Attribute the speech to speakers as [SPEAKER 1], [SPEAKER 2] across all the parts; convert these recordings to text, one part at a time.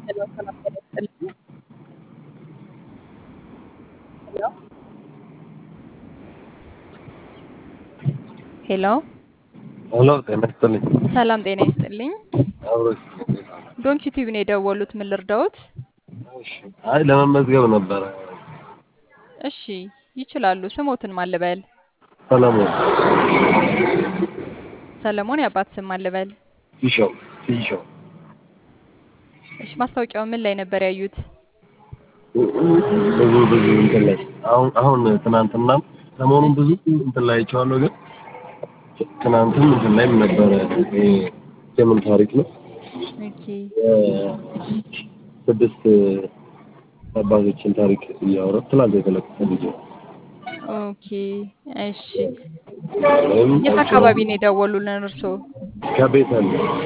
[SPEAKER 1] ሄሎ ሰላም ጤና ይስጥልኝ። ሄሎ ሄሎ
[SPEAKER 2] ሄሎ ጤና ይስጥልኝ።
[SPEAKER 1] ሰላም ጤና ይስጥልኝ።
[SPEAKER 2] አብሮ
[SPEAKER 1] ዶንኪ ቲቪ ነው የደወሉት። ምን ልርዳዎት?
[SPEAKER 2] እሺ። አይ ለመመዝገብ ነበረ።
[SPEAKER 1] እሺ ይችላሉ። ስሞትን ማን ልበል?
[SPEAKER 2] ሰለሞን
[SPEAKER 1] ሰለሞን የአባት ስም ማን ልበል?
[SPEAKER 2] ፊሾው ፊሾው
[SPEAKER 1] እሺ ማስታወቂያው ምን ላይ ነበር ያዩት?
[SPEAKER 2] ብዙ ብዙ እንትን ላይ አሁን አሁን ትናንትናም ሰሞኑን ብዙ እንትን ላይ አይቼዋለሁ፣ ግን ትናንትም እንትን ላይም ነበረ። ይሄ የምን ታሪክ ነው?
[SPEAKER 1] ኦኬ
[SPEAKER 2] ስድስት አባቶችን ታሪክ እያወራ ትናንት የተለቀቀ ቪዲዮ
[SPEAKER 1] ኦኬ እሺ።
[SPEAKER 2] ወይም
[SPEAKER 1] የት አካባቢ ነው የደወሉልን እርስዎ?
[SPEAKER 2] ከቤተል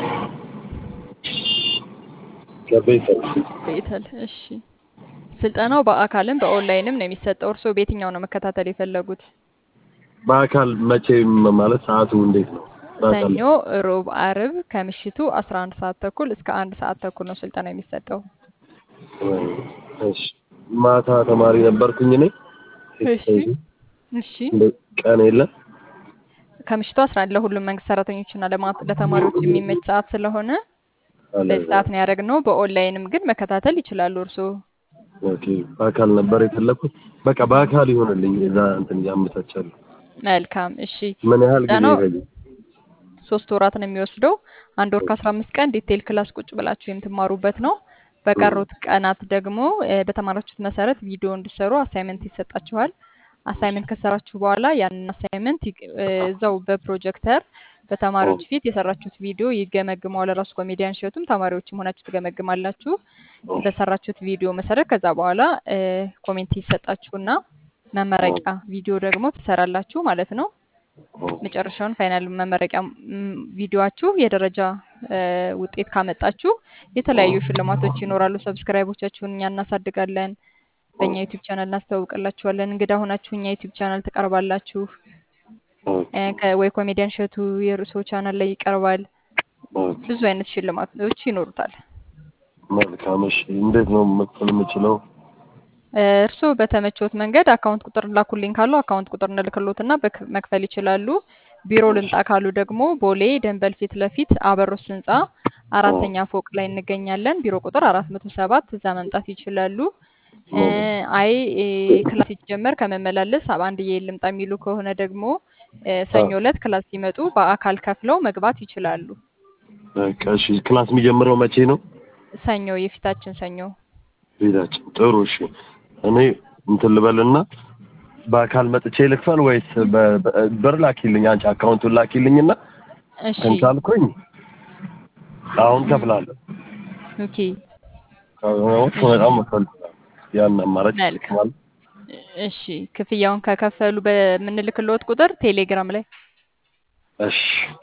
[SPEAKER 2] ከቤተል
[SPEAKER 1] ቤተል። እሺ ስልጠናው በአካልም በኦንላይንም ነው የሚሰጠው። እርስዎ በየትኛው ነው መከታተል የፈለጉት?
[SPEAKER 2] በአካል መቼም ማለት ሰዓቱ እንዴት ነው? በአካል
[SPEAKER 1] ሰኞ፣ ሮብ፣ አርብ ከምሽቱ 11 ሰዓት ተኩል እስከ አንድ ሰዓት ተኩል ነው ስልጠና የሚሰጠው።
[SPEAKER 2] እሺ ማታ ተማሪ ነበርኩኝ እኔ
[SPEAKER 1] እሺ እሺ
[SPEAKER 2] እንደ ቀን የለም
[SPEAKER 1] ከምሽቱ 11 ለሁሉም መንግስት ሰራተኞችና ለማ- ለተማሪዎች የሚመች ሰዓት ስለሆነ በዚህ ሰዓት ነው ያደረግነው። በኦንላይንም ግን መከታተል ይችላሉ እርስዎ።
[SPEAKER 2] ኦኬ በአካል ነበር የፈለኩት። በቃ በአካል ይሆንልኝ እዛ እንትን እያመቻቻሉ።
[SPEAKER 1] መልካም እሺ።
[SPEAKER 2] ምን ያህል ጊዜ
[SPEAKER 1] ስልጠናው
[SPEAKER 2] ይፈጃል?
[SPEAKER 1] ሶስት ወራት ነው የሚወስደው። አንድ ወር ከአስራ አምስት ቀን ዲቴል ክላስ ቁጭ ብላችሁ የምትማሩበት ነው። በቀሩት ቀናት ደግሞ እ፣ በተማራችሁት መሰረት ቪዲዮ እንዲሰሩ አሳይመንት ይሰጣችኋል። አሳይመንት ከሰራችሁ በኋላ ያንን አሳይመንት ይቅ- እ፣ እዛው በፕሮጀክተር በተማሪዎች ፊት የሰራችሁት ቪዲዮ ይገመግመዋል። ራሱ ኮሜዲያን ሸቱም ተማሪዎችም ሆናችሁ ትገመግማላችሁ። በሰራችሁት ቪዲዮ መሰረት ከዛ በኋላ እ፣ ኮሜንት ይሰጣችሁና መመረቂያ ቪዲዮ ደግሞ ትሰራላችሁ ማለት ነው። መጨረሻውን ፋይናል መመረቂያ ም፣ ቪዲዮአችሁ የደረጃ እ፣ ውጤት ካመጣችሁ የተለያዩ ሽልማቶች ይኖራሉ። ሰብስክራይቦቻችሁን እኛ እናሳድጋለን። በእኛ ዩቲዩብ ቻናል እናስተዋውቅላችኋለን። እንግዳ ሆናችሁ እኛ ዩቲዩብ ቻናል ትቀርባላችሁ። እ፣ ከ- ወይ ኮሜዲያን ሸቱ የርዕሶ ቻናል ላይ ይቀርባል። ብዙ አይነት ሽልማቶች ይኖሩታል።
[SPEAKER 2] መልካም እሺ። እንዴት ነው መክፈል የምችለው?
[SPEAKER 1] እ፣ እርስዎ በተመቾት መንገድ አካውንት ቁጥር ላኩልኝ ካሉ አካውንት ቁጥር እንልክሎትና በክ- መክፈል ይችላሉ። ቢሮ ልምጣ ካሉ ደግሞ ቦሌ ደንበል ፊት ለፊት አበሮስ ህንፃ አራተኛ ፎቅ ላይ እንገኛለን። ቢሮ ቁጥር አራት መቶ ሰባት እዛ መምጣት ይችላሉ። እ፣ አይ እ፣ ክላስ ሲጀመር ከመመላለስ አንድዬ ልምጣ የሚሉ ከሆነ ደግሞ እ፣ ሰኞ ዕለት ክላስ ሲመጡ በአካል ከፍለው መግባት ይችላሉ።
[SPEAKER 2] በቃ እሺ። ክላስ የሚጀምረው መቼ ነው?
[SPEAKER 1] ሰኞ የፊታችን ሰኞ
[SPEAKER 2] ቤታችን። ጥሩ እሺ። እኔ እንትን ልበልና በአካል መጥቼ ልክፈል ወይስ በ- በ- ብር ላኪልኝ? አንቺ አካውንቱን ላኪልኝና
[SPEAKER 1] እሺ
[SPEAKER 2] እንትን ካልኩኝ አሁን ከፍላለሁ።
[SPEAKER 1] ኦኬ
[SPEAKER 2] ከሆነ በጣም መክፈል ያን አማራጭ
[SPEAKER 1] መልካም።
[SPEAKER 2] ማለት
[SPEAKER 1] እሺ ክፍያውን ከከፈሉ በምንልክልዎት ቁጥር ቴሌግራም ላይ
[SPEAKER 2] እሺ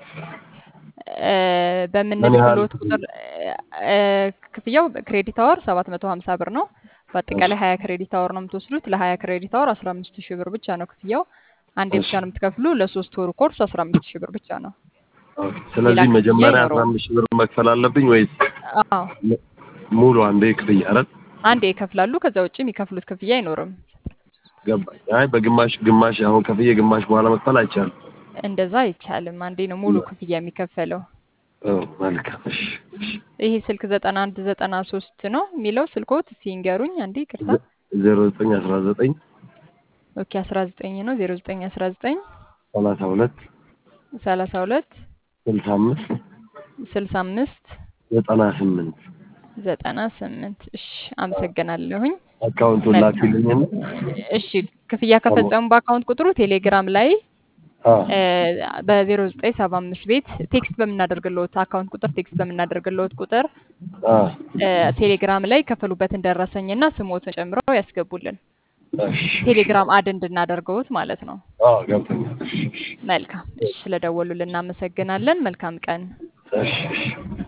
[SPEAKER 1] እ፣
[SPEAKER 2] ምን ያህል
[SPEAKER 1] በምንልክልዎት ቁጥር እ፣ ክፍያው ክሬዲት አወር ሰባት መቶ ሀምሳ ብር ነው። በአጠቃላይ ሀያ ክሬዲት አወር ነው የምትወስዱት። ለሀያ ክሬዲት አወር አስራ አምስት ሺህ ብር ብቻ ነው ክፍያው። አንዴ
[SPEAKER 2] እሺ
[SPEAKER 1] ብቻ ነው የምትከፍሉ። ለሶስት ወሩ ኮርስ አስራ አምስት ሺህ ብር ብቻ ነው።
[SPEAKER 2] ኦኬ።
[SPEAKER 1] ሌላ
[SPEAKER 2] ስለዚህ
[SPEAKER 1] ክፍያ
[SPEAKER 2] መጀመሪያ አስራ
[SPEAKER 1] አይኖረውም።
[SPEAKER 2] አምስት ሺህ ብር መክፈል አለብኝ ወይስ
[SPEAKER 1] አዎ
[SPEAKER 2] ሙ- ሙሉ አንዴ ክፍያ? ኧረ
[SPEAKER 1] አንዴ ይከፍላሉ። ከዛ ውጭ የሚከፍሉት ክፍያ አይኖርም።
[SPEAKER 2] ገባኝ። አይ በግማሽ ግማሽ አሁን ከፍዬ ግማሽ በኋላ መክፈል አይቻልም።
[SPEAKER 1] እንደዛ አይቻልም። አንዴ ነው ሙሉ ክፍያ የሚከፈለው።
[SPEAKER 2] ኦ መልካም። እሺ እሺ።
[SPEAKER 1] ይሄ ስልክ ዘጠና አንድ ዘጠና ሶስት ነው የሚለው ስልኮት እስኪ ንገሩኝ አንዴ ይቅርታ።
[SPEAKER 2] ዜሮ ዘጠኝ አስራ ዘጠኝ
[SPEAKER 1] ኦኬ አስራ ዘጠኝ ነው ዜሮ ዘጠኝ አስራ ዘጠኝ
[SPEAKER 2] ሰላሳ ሁለት
[SPEAKER 1] ሰላሳ ሁለት
[SPEAKER 2] ስልሳ አምስት
[SPEAKER 1] ስልሳ አምስት
[SPEAKER 2] ዘጠና ስምንት
[SPEAKER 1] ዘጠና ስምንት እሺ አመሰግናለሁኝ።
[SPEAKER 2] አካውንቱን
[SPEAKER 1] መልካም
[SPEAKER 2] ላኪልኝና
[SPEAKER 1] እሺ ክፍያ ከፈጸሙ በአካውንት ቁጥሩ ቴሌግራም ላይ
[SPEAKER 2] አ
[SPEAKER 1] በዜሮ ዘጠኝ ሰባ አምስት ቤት ቴክስት በምናደርግልዎት አካውንት ቁጥር ቴክስት በምናደርግልዎት ቁጥር
[SPEAKER 2] አ
[SPEAKER 1] እ፣ ቴሌግራም ላይ ከፈሉበትን ደረሰኝና ስሞትን ጨምረው ያስገቡልን።
[SPEAKER 2] እሺ
[SPEAKER 1] ቴሌግራም አድ እንድናደርገውት ማለት ነው።
[SPEAKER 2] አ ገብቶኛል። እሺ
[SPEAKER 1] መልካም እሺ፣ ስለደወሉልን እናመሰግናለን። መልካም ቀን።
[SPEAKER 2] እሺ እሺ